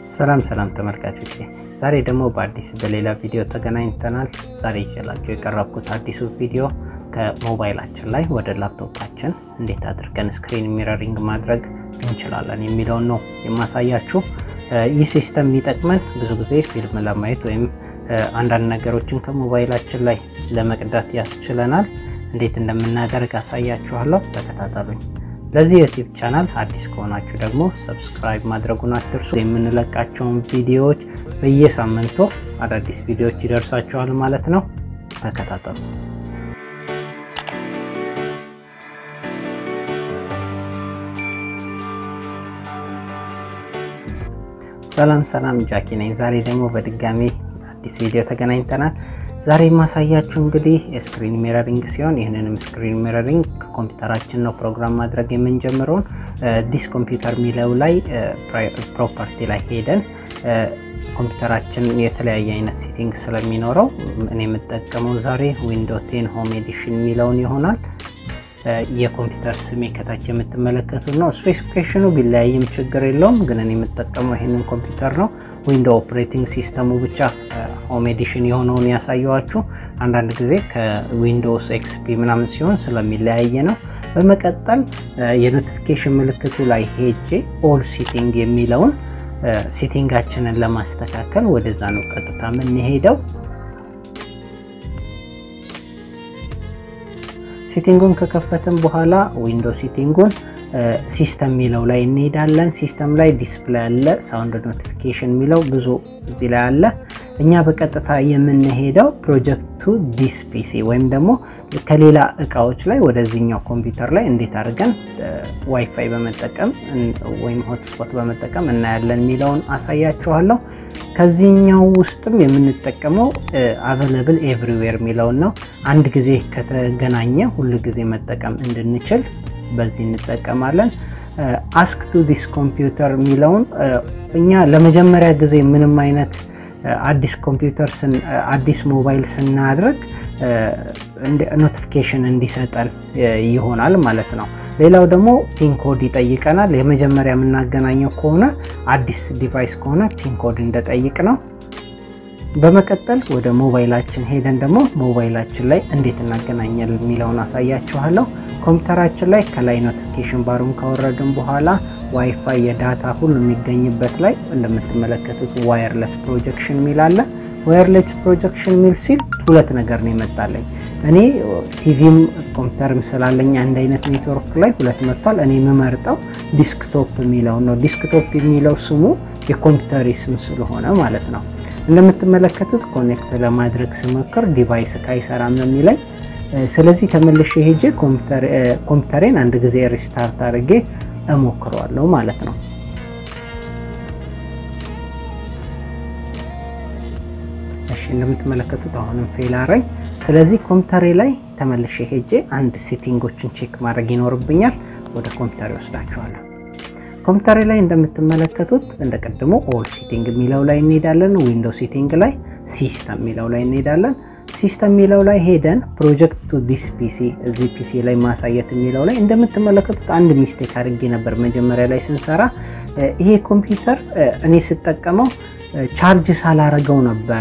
ሰላም ሰላም ተመልካቾች፣ ዛሬ ደግሞ በአዲስ በሌላ ቪዲዮ ተገናኝተናል። ዛሬ ይዤላችሁ የቀረብኩት አዲሱ ቪዲዮ ከሞባይላችን ላይ ወደ ላፕቶፓችን እንዴት አድርገን ስክሪን ሚረሪንግ ማድረግ እንችላለን የሚለውን ነው የማሳያችሁ። ይህ ሲስተም የሚጠቅመን ብዙ ጊዜ ፊልም ለማየት ወይም አንዳንድ ነገሮችን ከሞባይላችን ላይ ለመቅዳት ያስችለናል። እንዴት እንደምናደርግ አሳያችኋለሁ። ተከታተሉኝ። ለዚህ ዩቲዩብ ቻናል አዲስ ከሆናችሁ ደግሞ ሰብስክራይብ ማድረጉን አትርሱ። የምንለቃቸውን ቪዲዮዎች በየሳምንቱ አዳዲስ ቪዲዮዎች ይደርሳችኋል ማለት ነው። ተከታተሉ። ሰላም ሰላም፣ ጃኪ ነኝ። ዛሬ ደግሞ በድጋሚ አዲስ ቪዲዮ ተገናኝተናል። ዛሬ የማሳያችሁ እንግዲህ የስክሪን ሚረሪንግ ሲሆን ይህንንም ስክሪን ሚረሪንግ ከኮምፒውተራችን ነው ፕሮግራም ማድረግ የምንጀምረውን ዲስ ኮምፒውተር የሚለው ላይ ፕሮፐርቲ ላይ ሄደን ኮምፒውተራችን የተለያየ አይነት ሴቲንግ ስለሚኖረው እኔ የምጠቀመው ዛሬ ዊንዶ ቴን ሆም ኤዲሽን የሚለውን ይሆናል። የኮምፒውተር ስሜ ከታች የምትመለከቱት ነው። ስፔሲፊኬሽኑ ቢለያይም ችግር የለውም፣ ግን እኔ የምጠቀመው ይህንን ኮምፒውተር ነው። ዊንዶ ኦፕሬቲንግ ሲስተሙ ብቻ ሆም ኤዲሽን የሆነውን ያሳየዋችሁ። አንዳንድ ጊዜ ከዊንዶውስ ኤክስፒ ምናምን ሲሆን ስለሚለያየ ነው። በመቀጠል የኖቲፊኬሽን ምልክቱ ላይ ሄጄ ኦል ሲቲንግ የሚለውን ሴቲንጋችንን ለማስተካከል ወደዛ ነው ቀጥታ የምንሄደው። ሴቲንጉን ከከፈትን በኋላ ዊንዶ ሴቲንጉን ሲስተም የሚለው ላይ እንሄዳለን። ሲስተም ላይ ዲስፕሌይ አለ፣ ሳውንድ ኖቲፊኬሽን የሚለው ብዙ እዚህ ላይ አለ። እኛ በቀጥታ የምንሄደው ፕሮጀክቱ ዲስ ፒሲ ወይም ደግሞ ከሌላ እቃዎች ላይ ወደዚህኛው ኮምፒውተር ላይ እንዴት አድርገን ዋይፋይ በመጠቀም ወይም ሆትስፖት በመጠቀም እናያለን የሚለውን አሳያችኋለሁ። ከዚህኛው ውስጥም የምንጠቀመው አቬለብል ኤቭሪዌር የሚለውን ነው። አንድ ጊዜ ከተገናኘ ሁል ጊዜ መጠቀም እንድንችል በዚህ እንጠቀማለን። አስክ ቱ ዲስ ኮምፒውተር የሚለውን እኛ ለመጀመሪያ ጊዜ ምንም አይነት አዲስ ኮምፒውተር አዲስ ሞባይል ስናድርግ ኖቲፊኬሽን እንዲሰጠን ይሆናል ማለት ነው። ሌላው ደግሞ ፒን ኮድ ይጠይቀናል። የመጀመሪያ የምናገናኘው ከሆነ አዲስ ዲቫይስ ከሆነ ፒን ኮድ እንደጠይቅ ነው። በመቀጠል ወደ ሞባይላችን ሄደን ደግሞ ሞባይላችን ላይ እንዴት እናገናኛለን የሚለውን አሳያችኋለሁ። ኮምፒውተራችን ላይ ከላይ ኖቲፊኬሽን ባሩን ካወረድን በኋላ ዋይፋይ የዳታ ሁሉ የሚገኝበት ላይ እንደምትመለከቱት ዋየርለስ ፕሮጀክሽን ሚል አለ። ዋየርለስ ፕሮጀክሽን ሚል ሲል ሁለት ነገር ነው ይመጣለኝ። እኔ ቲቪም ኮምፒውተርም ስላለኝ አንድ አይነት ኔትወርክ ላይ ሁለት መጥቷል። እኔ የምመርጠው ዲስክቶፕ የሚለው ነው። ዲስክቶፕ የሚለው ስሙ የኮምፒውተር ስም ስለሆነ ማለት ነው። እንደምትመለከቱት ኮኔክት ለማድረግ ስሞክር ዲቫይስ ካይሰራም ነው የሚለኝ። ስለዚህ ተመልሼ ሄጄ ኮምፒውተሬን አንድ ጊዜ ሪስታርት አድርጌ እሞክረዋለሁ ማለት ነው። እሺ እንደምትመለከቱት አሁንም ፌል አረኝ። ስለዚህ ኮምፒውተሬ ላይ ተመልሼ ሄጄ አንድ ሴቲንጎችን ቼክ ማድረግ ይኖርብኛል። ወደ ኮምፒውተር ይወስዳችኋለሁ። ኮምፒውተሬ ላይ እንደምትመለከቱት እንደ ቀድሞ ኦል ሴቲንግ የሚለው ላይ እንሄዳለን። ዊንዶው ሴቲንግ ላይ ሲስተም የሚለው ላይ እንሄዳለን። ሲስተም የሚለው ላይ ሄደን ፕሮጀክት ቱ ዲስ ፒሲ እዚህ ፒሲ ላይ ማሳየት የሚለው ላይ እንደምትመለከቱት አንድ ሚስቴክ አድርጌ ነበር መጀመሪያ ላይ ስንሰራ። ይሄ ኮምፒውተር እኔ ስጠቀመው ቻርጅ ሳላረገው ነበረ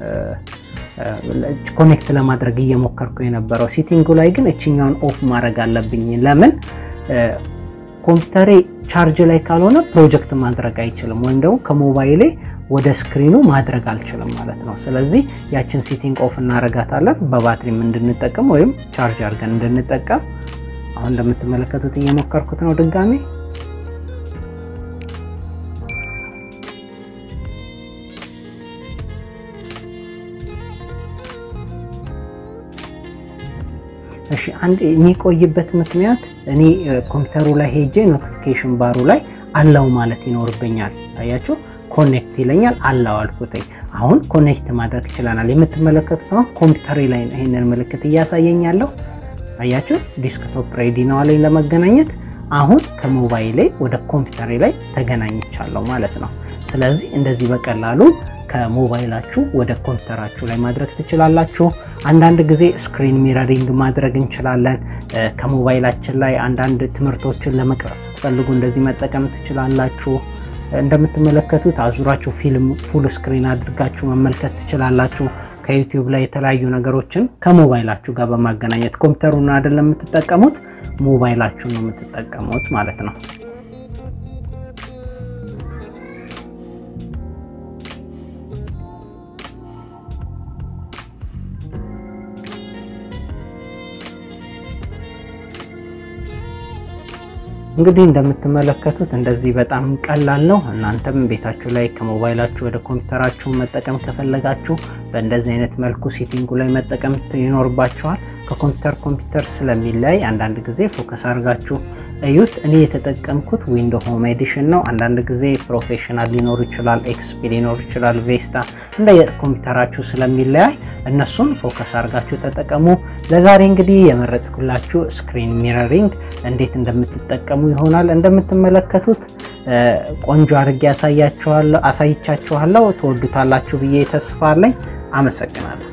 ኮኔክት ለማድረግ እየሞከርኩ የነበረው። ሴቲንጉ ላይ ግን እችኛውን ኦፍ ማድረግ አለብኝ። ለምን ኮምፒውተሬ ቻርጅ ላይ ካልሆነ ፕሮጀክት ማድረግ አይችልም፣ ወይም ደግሞ ከሞባይሌ ወደ ስክሪኑ ማድረግ አልችልም ማለት ነው። ስለዚህ ያችን ሴቲንግ ኦፍ እናረጋታለን በባትሪም እንድንጠቀም ወይም ቻርጅ አድርገን እንድንጠቀም። አሁን እንደምትመለከቱት እየሞከርኩት ነው ድጋሚ። እሺ አንድ የሚቆይበት ምክንያት እኔ ኮምፒውተሩ ላይ ሄጄ ኖቲፊኬሽን ባሩ ላይ አላው ማለት ይኖርብኛል። አያችሁ ኮኔክት ይለኛል። አላው አልኩትኝ። አሁን ኮኔክት ማድረግ ይችላናል። የምትመለከቱት አሁን ኮምፒውተሬ ላይ ይሄንን ምልክት እያሳየኝ ያለው አያችሁ፣ ዲስክቶፕ ሬዲ ነው አለኝ ለመገናኘት። አሁን ከሞባይሌ ወደ ኮምፒውተሬ ላይ ተገናኝቻለሁ ማለት ነው። ስለዚህ እንደዚህ በቀላሉ ከሞባይላችሁ ወደ ኮምፒውተራችሁ ላይ ማድረግ ትችላላችሁ። አንዳንድ ጊዜ ስክሪን ሚረሪንግ ማድረግ እንችላለን። ከሞባይላችን ላይ አንዳንድ ትምህርቶችን ለመቅረጽ ስትፈልጉ እንደዚህ መጠቀም ትችላላችሁ። እንደምትመለከቱት አዙራችሁ ፊልም ፉል ስክሪን አድርጋችሁ መመልከት ትችላላችሁ። ከዩቲዩብ ላይ የተለያዩ ነገሮችን ከሞባይላችሁ ጋር በማገናኘት ኮምፒውተሩን አይደለም የምትጠቀሙት፣ ሞባይላችሁን ነው የምትጠቀሙት ማለት ነው። እንግዲህ እንደምትመለከቱት እንደዚህ በጣም ቀላል ነው። እናንተም ቤታችሁ ላይ ከሞባይላችሁ ወደ ኮምፒውተራችሁ መጠቀም ከፈለጋችሁ በእንደዚህ አይነት መልኩ ሴቲንጉ ላይ መጠቀም ይኖርባችኋል። ከኮምፒውተር ኮምፒውተር ስለሚለያይ አንዳንድ ጊዜ ፎከስ አድርጋችሁ እዩት። እኔ የተጠቀምኩት ዊንዶ ሆም ኤዲሽን ነው። አንዳንድ ጊዜ ፕሮፌሽናል ሊኖር ይችላል፣ ኤክስፒ ሊኖር ይችላል፣ ቬስታ እንደ ኮምፒውተራችሁ ስለሚለያይ እነሱን ፎከስ አድርጋችሁ ተጠቀሙ። ለዛሬ እንግዲህ የመረጥኩላችሁ ስክሪን ሚረሪንግ እንዴት እንደምትጠቀሙ ይሆናል። እንደምትመለከቱት ቆንጆ አድርጌ አሳያችኋለሁ አሳይቻችኋለሁ። ትወዱታላችሁ ብዬ ተስፋ አለኝ። አመሰግናለሁ።